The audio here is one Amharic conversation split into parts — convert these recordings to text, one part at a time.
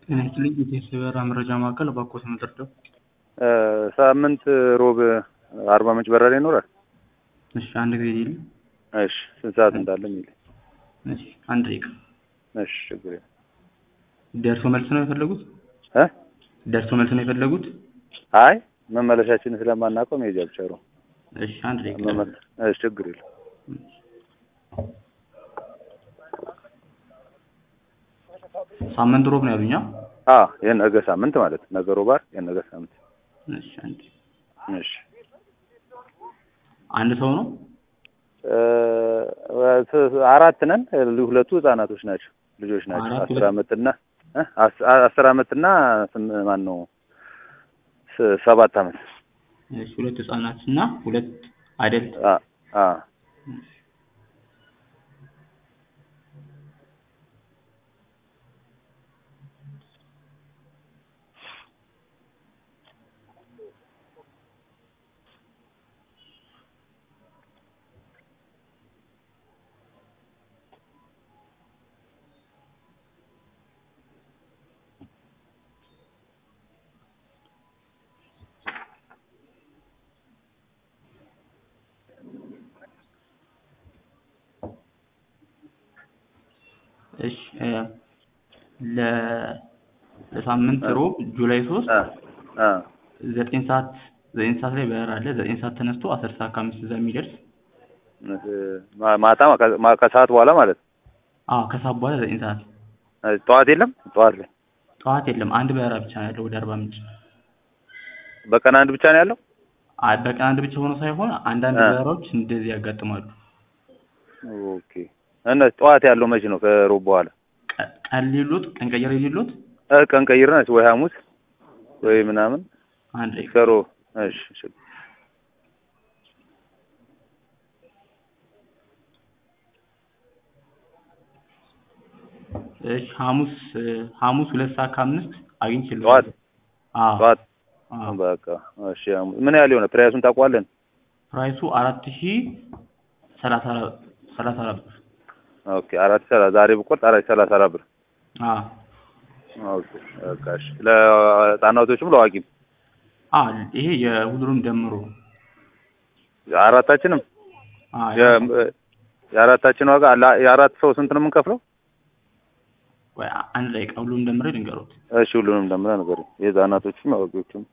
ጤና ይስጥልኝ የቤተሰብ የበረራ መረጃ ማዕከል እባክዎት ምንድርደው? ሳምንት ሮብ አርባ ምንጭ በረራ ይኖራል? እሺ አንድ ጊዜ ይል እሺ ስንት ሰዓት እንዳለ የሚል እሺ አንድ ደቂቃ እሺ ችግር የለም ደርሶ መልስ ነው የፈለጉት? እ ደርሶ መልስ ነው የፈለጉት? አይ መመለሻችንን ስለማናውቀው መሄጃ ብቻ ነው። እሺ አንድ ደቂቃ መመለስ እሺ ችግር የለም ሳምንት ሮብ ነው ያሉኛ? አ የነገ ሳምንት ማለት ነው። ነገ ሮብ አይደል? የነገ ሳምንት እሺ አንድ እሺ አንድ ሰው ነው? እ አራት ነን። ሁለቱ ህጻናቶች ናቸው፣ ልጆች ናቸው። አራት አስር ሁለት- አመትና እ አስ- አስር አመትና ስም- ማን ነው ስ- ሰባት አመት እሺ ሁለት ህጻናት እና ሁለት አደልት አ አ እሺ እ ለ ለሳምንት ሮብ ጁላይ ሶስት አ አ ዘጠኝ ሰዓት ዘጠኝ ሰዓት ላይ በረራ አለ። ዘጠኝ ሰዓት ተነስቶ አስር ሰዓት ከአምስት እዛ የሚደርስ ማ- ማታ ማ- ማ- ከሰዓት በኋላ ማለት ነው። አዎ ከሰዓት በኋላ ዘጠኝ ሰዓት እ ጠዋት የለም ጠዋት ላይ ጠዋት የለም። አንድ በረራ ብቻ ነው ያለው ወደ አርባ ምንጭ። በቀን አንድ ብቻ ነው ያለው። አ- በቀን አንድ ብቻ ሆኖ ሳይሆን አንዳንድ አ። በረራዎች እንደዚህ ያጋጥማሉ። ኦኬ እና ጠዋት ያለው መቼ ነው? ከሮብ በኋላ ቀ- ቀን ሌሎት ቀን ቀየር ሌሎት እ ቀን ቀይረን ወይ ሐሙስ ወይ ምናምን አንድ ላይ ከሮ እሺ እሺ እሺ ሐሙስ እ ሐሙስ ሁለት ሰዓት ከአምስት አግኝቼልዎታለሁ። ጠዋት አዎ ጠዋት አዎ በቃ እሺ ሐሙስ ምን ያህል የሆነ ፕራይሱን ታውቀዋለን? ፕራይሱ አራት ሺህ ሰላሳ አራት ሰላሳ አራት ብር። ኦኬ አራት ሰላ ዛሬ ብቆርጥ አራት ሰላሳ አራት ብር አዎ ኦኬ በቃ እሺ ለህፃናቶችም ለአዋቂም አዎ ይሄ የሁሉንም ደምሮ አራታችንም አዎ የ- የአራታችን ዋጋ ላ- የአራት ሰው ስንት ነው የምንከፍለው? ቆይ አንድ ላይ ሁሉንም ደምሬ ልንገሮት። እሺ ሁሉንም ደምረህ ንገረኝ። የህፃናቶችም አዋቂዎችም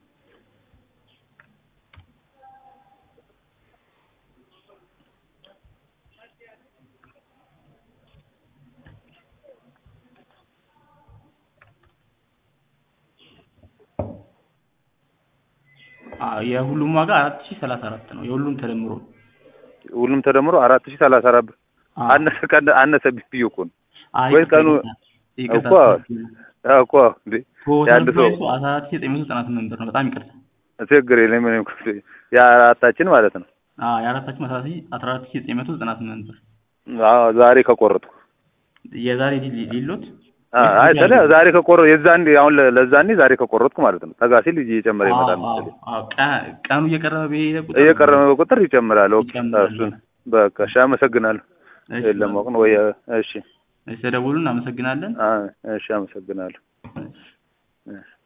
አዎ የሁሉም ዋጋ አራት ሺህ ሰላሳ አራት ነው የሁሉም ተደምሮ። ሁሉም ተደምሮ አራት ሺህ ሰላሳ አራት ብር አዎ አነሰ ቀን አነሰ ብዬ እኮ ነው አይ ወይ ቀኑ ይቅርታ እኮ አዎ እኮ እንዴ ቶታል የአንድ ሰው ፕራይሱ አስራ አራት ሺህ ዘጠኝ መቶ ዘጠና ስምንት ብር ነው። በጣም ይቅርታ። ችግር የለም እኔም እኮ የአራታችን ማለት ነው። አዎ የአራታችን አስራ ሺህ አስራ አራት ሺህ ዘጠኝ መቶ ዘጠና ስምንት ብር አዎ ዛሬ ከቆረጥኩ የዛሬ ሊ- ሊሎት አ- አይ ስለ ዛሬ ከቆረ የዛኔ አሁን ለ- ለዛኔ ዛሬ ከቆረጥኩ ማለት ነው። ጠጋ ሲል እየጨመረ ይመጣል አዎ መሰለኝ። አዎ ቀ- ቀኑ እየቀረበ በሄደ ቁጥር እየቀረበ ቁጥር ይጨምራል። ኦኬ ይጨምራል። እሱን በቃ እሺ፣ አመሰግናለሁ። እሺ፣ የለም አውቅ ነው ወይ? እሺ እሺ ተደውሉ። እናመሰግናለን። አ- እሺ፣ አመሰግናለሁ። እሺ። እሺ